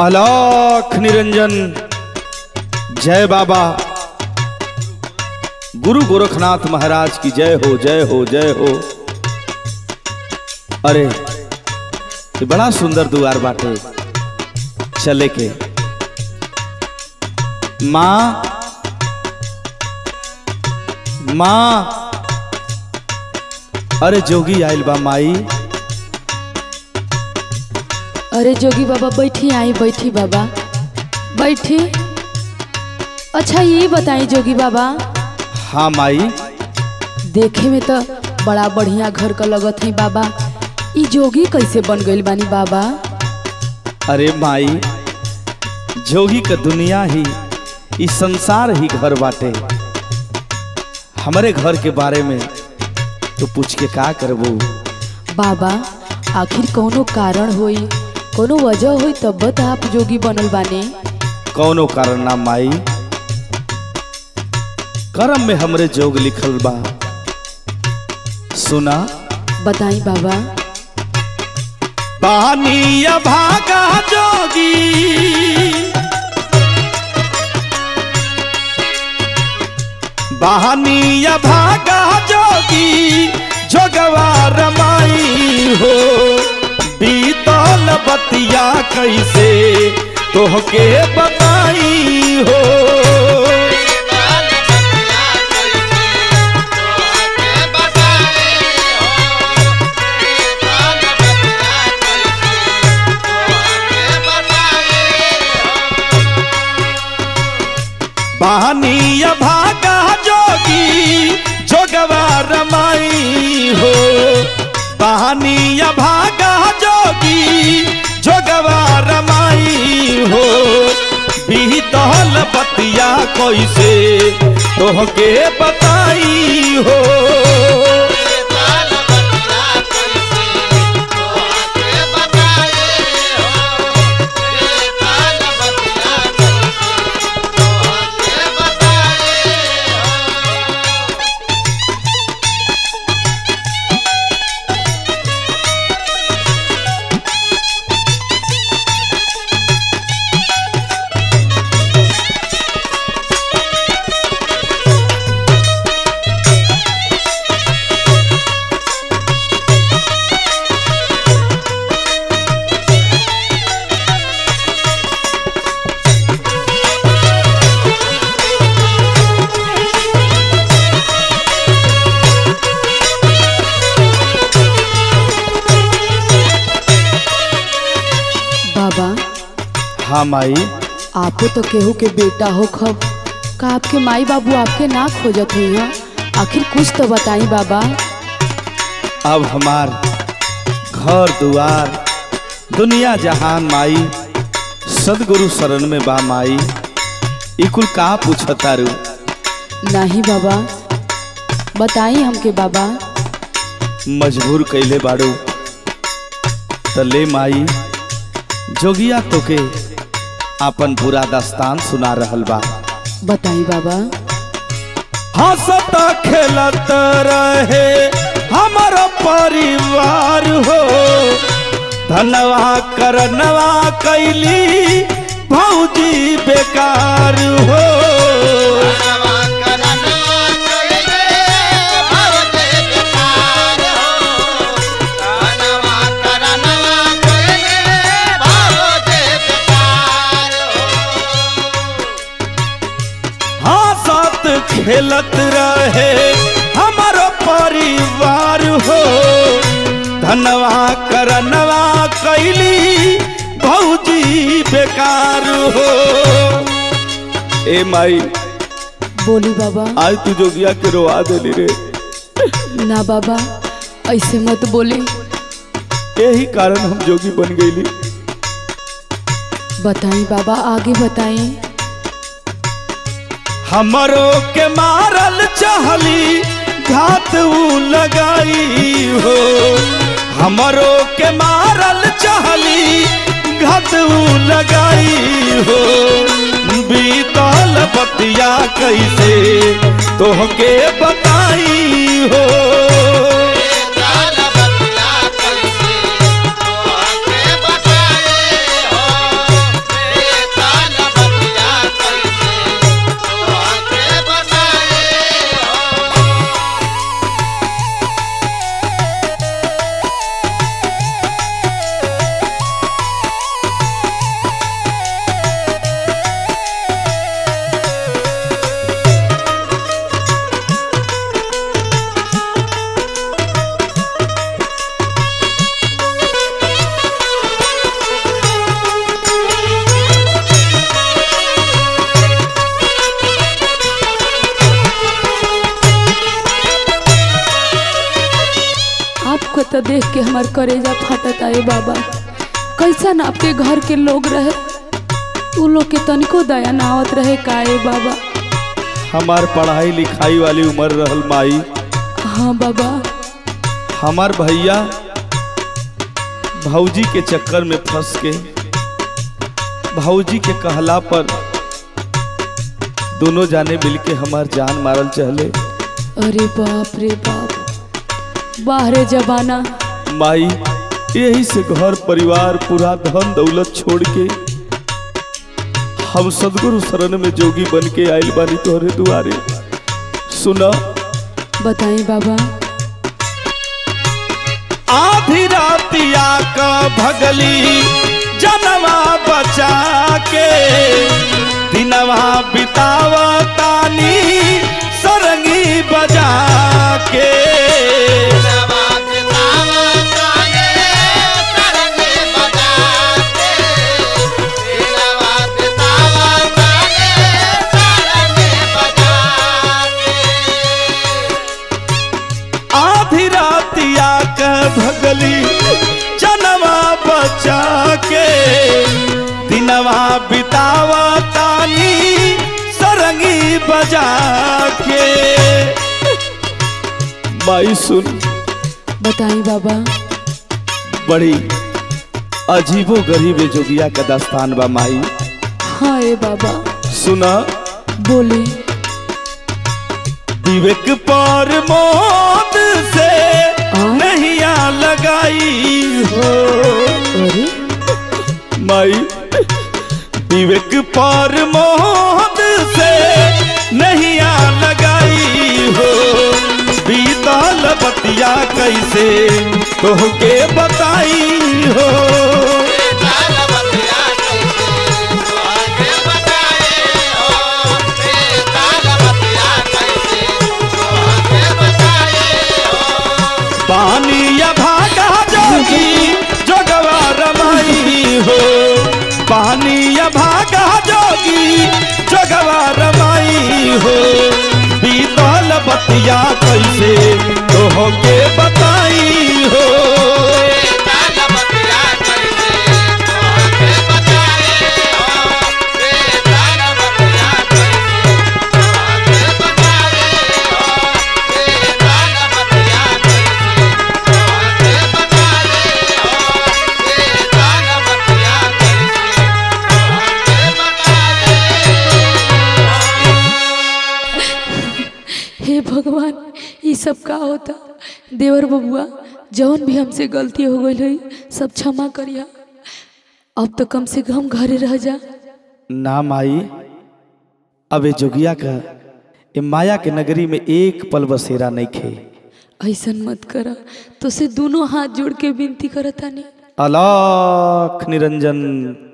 अलोक निरंजन जय बाबा गुरु गोरखनाथ महाराज की जय हो जय हो जय हो अरे ये बड़ा सुंदर द्वार बाटे चले के माँ माँ अरे जोगी आइल बा माई अरे जोगी बाबा बैठी आई बैठी बाबा बैठी अच्छा ये बताई जोगी बाबा हाँ माई देखे में तो बड़ा बढ़िया घर का लगत है बाबा ई जोगी कैसे बन गइल बानी बाबा अरे माई जोगी का दुनिया ही इस संसार ही घर बाटे हमारे घर के बारे में तो पूछ के का करबू बाबा आखिर कोनो कारण होई कोनो वजह होई तब तो आप जोगी बनल बानी कौनो कारण ना माई करम में हमरे जोग लिखल बा सुना बताई बाबा बानिया भागा जोगी बहानिया भागा जोगी जोगवा रमाई हो बीतल बतिया कैसे तोहके बताई हो बहानिया भागा जोगी जोगवा रमाई हो बहानिया भागा जोगी जोगवा रमाई हो बीतल बतिया कैसे तोहके बताई हो बाबा हाँ माई आपो तो केहू के बेटा हो खब का आपके माई बाबू आपके ना खोजत हुई हैं आखिर कुछ तो बताई बाबा अब हमार घर दुआर दुनिया जहान माई सदगुरु शरण में बा माई ई कुल का पूछतारू नहीं बाबा बताई हमके बाबा मजबूर कैले बाड़ू त ले माई जोगिया तोके आपन पूरा दास्तान सुना रहल बा बताई बाबा हंसत खेलत रहे हमर परिवार हो धनवा करनवा कैली भौजी बेकार हो हंसत खेलत रहे हमर परिवार हो धनवा करनवा कैली भौजी बेकार हो ए माई बोली बाबा आज तू जोगिया के रोआ देली रे ना बाबा ऐसे मत बोली यही कारण हम जोगी बन गईली बताई बाबा आगे बताई हमरो के मारल चाहली घात ऊ लगाई हो हमरो के मारल चाहली घात ऊ लगाई हो बीतल बतिया कैसे तोहके बताई हो कैसे तो आके बताए आपको तो देख के हमार करेजा फटत आए बाबा कैसन आपके घर के लोग रहे उ लोग के तनिको दया ना आवत रहे काए बाबा हमार पढ़ाई लिखाई वाली उम्र रहल माई हाँ बाबा हमार भैया भौजी के चक्कर में फंस के भौजी के कहला पर दोनों जाने मिलके हमार जान मारल चहले अरे बाप रे बाप बाहरे जबाना माई यही से घर परिवार पूरा धन दौलत छोड़ के हम सदगुरु शरण में जोगी बन के आइल बानी तोहरे दुआरे सुना बताई बाबा आधी रातिया का भगली जनवा बचा के दिनवा बितावा तानी सरंगी बजा के आधी रातिया का भगली जनवा बचा के दिनवा बितावा तानी सरंगी बजा के माई सुन बताई बाबा बड़ी अजीबो गरीब जोगिया का दास्तान बा माई हाँ ए बाबा सुना बोली विवेक पर मौत से हाँ? नैया लगाई हो अरे माई विवेक पर मौत से नैया लगाई हो बीतल बतिया कैसे तोहके बताई हो पानी या भागा जोगी जोगवा रमाई हो पानी या भागा जोगी जोगवा रमाई हो बीतल बतिया कैसे तोहके बताई हो हे भगवान ये सब का होता देवर बबुआ जौन भी हमसे गलती हो गई हुई सब क्षमा करिया अब तो कम से कम घरे रह जा ना माई अबे जोगिया का ए माया के नगरी में एक पल बसेरा नहीं खे ऐसन मत करा तो से दोनों हाथ जोड़ के विनती करता नहीं अलाख निरंजन